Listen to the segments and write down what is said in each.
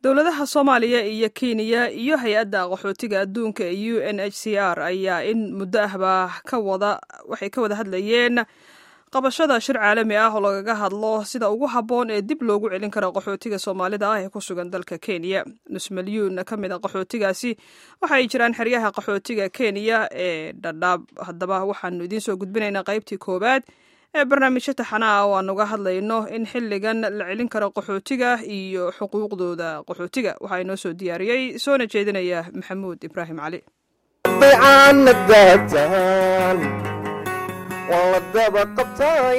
dowladaha soomaaliya iyo kenya iyo hay-adda qaxootiga adduunka ee u n h c r ayaa in muddo ahba ka wada waxay ka wada hadlayeen qabashada shir caalami ah oo lagaga hadlo sida ugu habboon ee dib loogu celin karo qaxootiga soomaalida ah ee ku sugan dalka kenya nus milyuun ka mid a qaxootigaasi waxa ay jiraan xeryaha qaxootiga kenya ee dhadhaab haddaba waxaanu idiin soo gudbinaynaa qaybtii koowaad ee barnaamijyo taxana ah oo aan uga hadlayno in xilligan la celin karo qaxootiga iyo xuquuqdooda qaxootiga waxaa inoo soo diyaariyey soona jeedinaya maxamuud ibraahim cali waan la daba qabtay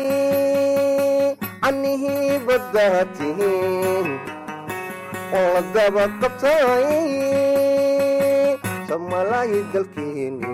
canihii baddaa tihiin waan la daba qabtay samalaayi dalkeeni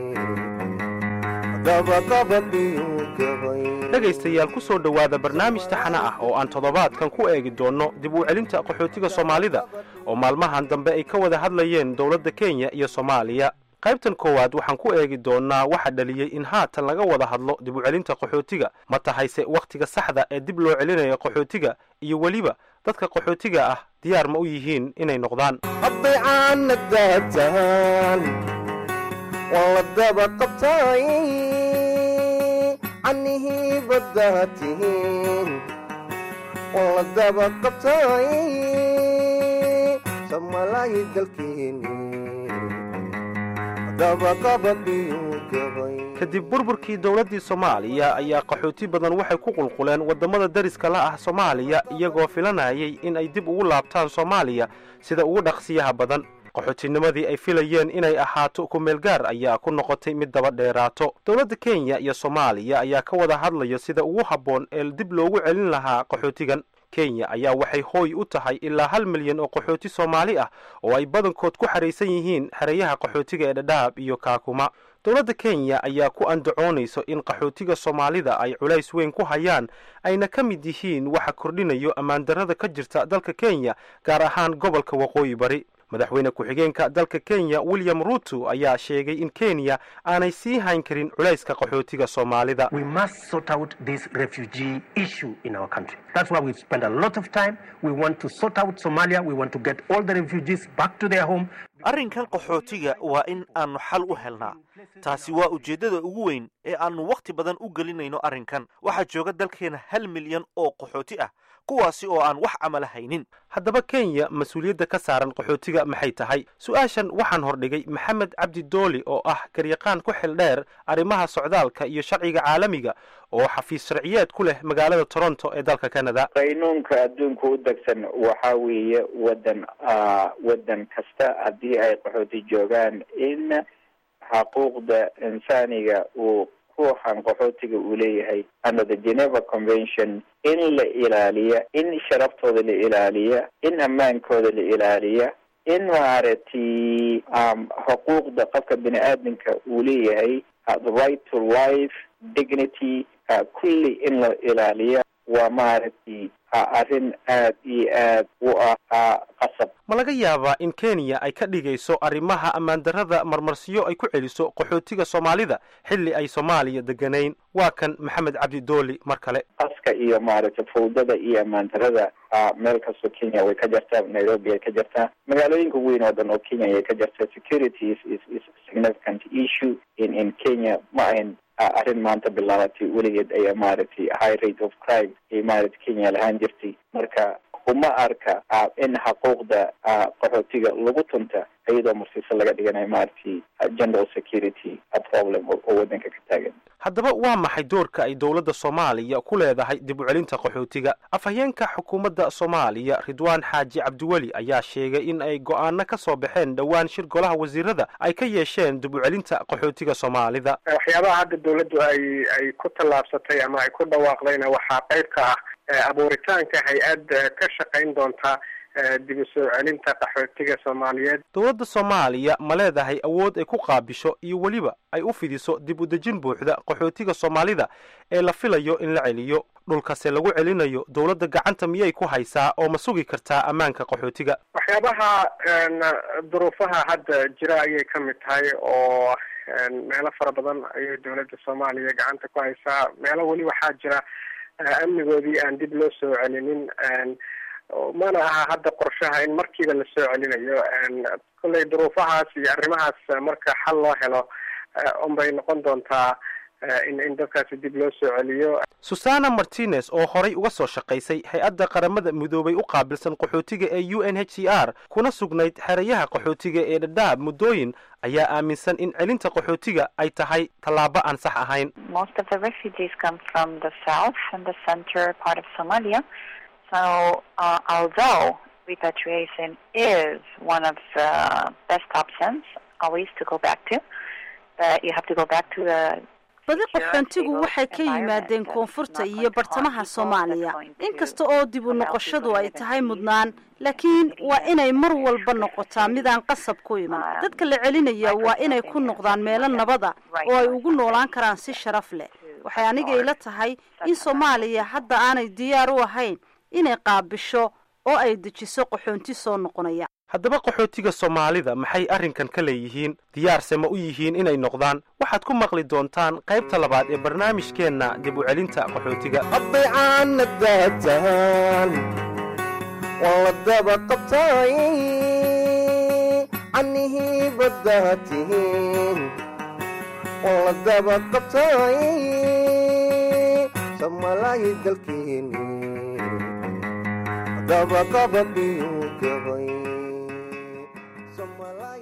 dhegaystayaal ku soo dhowaada barnaamij taxana ah oo aan toddobaadkan ku eegi doonno dib u celinta qaxootiga soomaalida oo maalmahan dambe ay ka wada hadlayeen dowladda kenya iyo soomaaliya qaybtan koowaad waxaan ku eegi doonnaa waxa dhaliyey in haatan laga wada hadlo dib u celinta qaxootiga ma tahayse wakhtiga saxda ee dib loo celinayo qaxootiga iyo weliba dadka qaxootiga ah diyaar ma u yihiin inay noqdaan hadday caana daataan waan la daba qabtay canihii baddaa tihiin waan la daba qabtay samalaayi dalkeeni kadib burburkii dowladdii soomaaliya ayaa qaxooti badan waxay ku qulquleen waddamada dariska la ah soomaaliya iyagoo filanayay in ay dib ugu laabtaan soomaaliya sida ugu dhaqsiyaha badan qaxootinimadii ay filayeen inay ahaato ku-meelgaar ayaa ku noqotay mid daba dheeraato dowladda kenya iyo soomaaliya ayaa ka wada hadlaya sida ugu habboon ee dib loogu celin lahaa qaxootigan kenya ayaa waxay hooy u tahay ilaa hal milyan oo qaxooti soomaali ah oo ay badankood ku xahaysan yihiin xereyaha qaxootiga ee dhadhaab iyo kaakuma dowladda kenya ayaa ku andacoonayso in qaxootiga soomaalida ay culays weyn ku hayaan ayna ka mid yihiin waxa kordhinayo ammaandarrada ka jirta dalka kenya gaar ahaan gobolka waqooyi bari madaxweyne ku-xigeenka dalka kenya william ruto ayaa sheegay in kenya aanay sii hayn karin culayska qaxootiga soomaalida arrinkan qaxootiga waa in aanu xal u helnaa taasi waa ujeeddada ugu weyn ee aannu wakhti badan u gelinayno arrinkan waxaa jooga dalkeena hal milyan oo qaxooti ah kuwaasi oo aan wax camala haynin haddaba kenya mas-uuliyadda ka saaran qaxootiga maxay tahay su-aashan waxaan hordhigay maxamed cabdi dooli oo ah garyaqaan ku xil dheer arrimaha socdaalka iyo sharciga caalamiga oo xafiis sharciyeed ku leh magaalada toronto ee dalka canada qaynuunka adduunka u degsan waxa weeye wadan waddan kasta haddii ay qaxooti joogaan in xaquuqda insaaniga uu ruuxan qaxootiga uu leeyahay under the geneva convention in la ilaaliya in sharaftooda la ilaaliya in ammaankooda la ilaaliya in maaragtay xuquuqda qofka bini aadamka uu leeyahay the right to life dignity kulli in la ilaaliya waa maaragtay arrin aad iyo aad u ah qasab ma laga yaabaa in kenya ay ka dhigayso arrimaha ammaandarrada marmarsiyo ay ku celiso qaxootiga soomaalida xilli ay soomaaliya deganayn waa kan maxamed cabdi dooli mar kale qaska iyo maaragtay fawdada iyo ammaandarrada meel kastoo kenya way ka jartaa nairobi ay ka jartaa magaalooyinka weyn oo dhan oo kenya ayay ka jartaa security is is significant issue in in kenya ma ahayn arrin maanta bilaabatay weligeed ayaa maaragtay high rate of crime ay maaragtay kenya lahaan jirtay marka uma arka in xaquuqda qaxootiga lagu tunta iyadoo marsiise laga dhiganayo maaragtay general security problem oo waddanka ka taagan haddaba waa maxay doorka ay dowladda soomaaliya ku leedahay dib u celinta qaxootiga afhayeenka xukuumadda soomaaliya ridwaan xaaji cabdiweli ayaa sheegay in ay go'aano ka soo baxeen dhowaan shir golaha wasiirada ay ka yeesheen dib u celinta qaxootiga soomaalida waxyaabaha hadda dowladdu ay ay ku tallaabsatay ama ay ku dhawaaqdayna waxaa qayb ka ah abuuritaanka hay-ad ka shaqayn doonta dib u soo celinta qaxootiga soomaaliyeed dowladda soomaaliya ma leedahay awood ay ku qaabisho iyo weliba ay u fidiso dib u dejin buuxda qaxootiga soomaalida ee la filayo in la celiyo dhulkase lagu celinayo dowladda gacanta miyay ku haysaa oo ma sugi kartaa ammaanka qaxootiga waxyaabaha duruufaha hadda jira ayay ka mid tahay oo meelo fara badan ayay dowladda soomaaliya gacanta ku haysaa meelo weli waxaa jira amnigoodii aan dib loo soo celinin mana aha hadda qorshaha in markiiba la soo celinayo kolley duruufahaas iyo arrimahaas marka xal loo helo unbay noqon doontaa in in dadkaasi dib loo soo celiyo susana martinez oo horay uga soo shaqaysay hay-adda qaramada midoobay u qaabilsan qaxootiga ee u n h c r kuna sugnayd xerayaha qaxootiga ee dhadhaab muddooyin ayaa aaminsan in celinta qaxootiga ay tahay tallaabo aan sax ahayn most of the refugees come from the south and the center part of Somalia. So uh, although repatriation is one of the best options always to go back to, but you have to go back to the badi qaxoontigu waxay ka yimaadeen koonfurta iyo bartamaha soomaaliya inkasta oo dib u noqoshadu ay tahay mudnaan laakiin waa inay mar walba noqotaa midaan qasab ku iman dadka la celinaya waa inay ku noqdaan meelo nabada oo ay ugu noolaan karaan si sharaf leh waxay aniga ila tahay in soomaaliya hadda aanay diyaar u ahayn inay qaabisho oo ay dejiso qaxoonti soo noqonaya haddaba qaxootiga soomaalida maxay arrinkan ka leeyihiin diyaarse ma u yihiin inay noqdaan waxaad ku maqli doontaan qaybta labaad ee barnaamijkeenna dib u celinta qaxootiga hadday caana daataan waa la daba qabtaay canihii baddaa tihiin waa la daba qabtaay samalaayi dalkeeni daba qabadhiyu gabay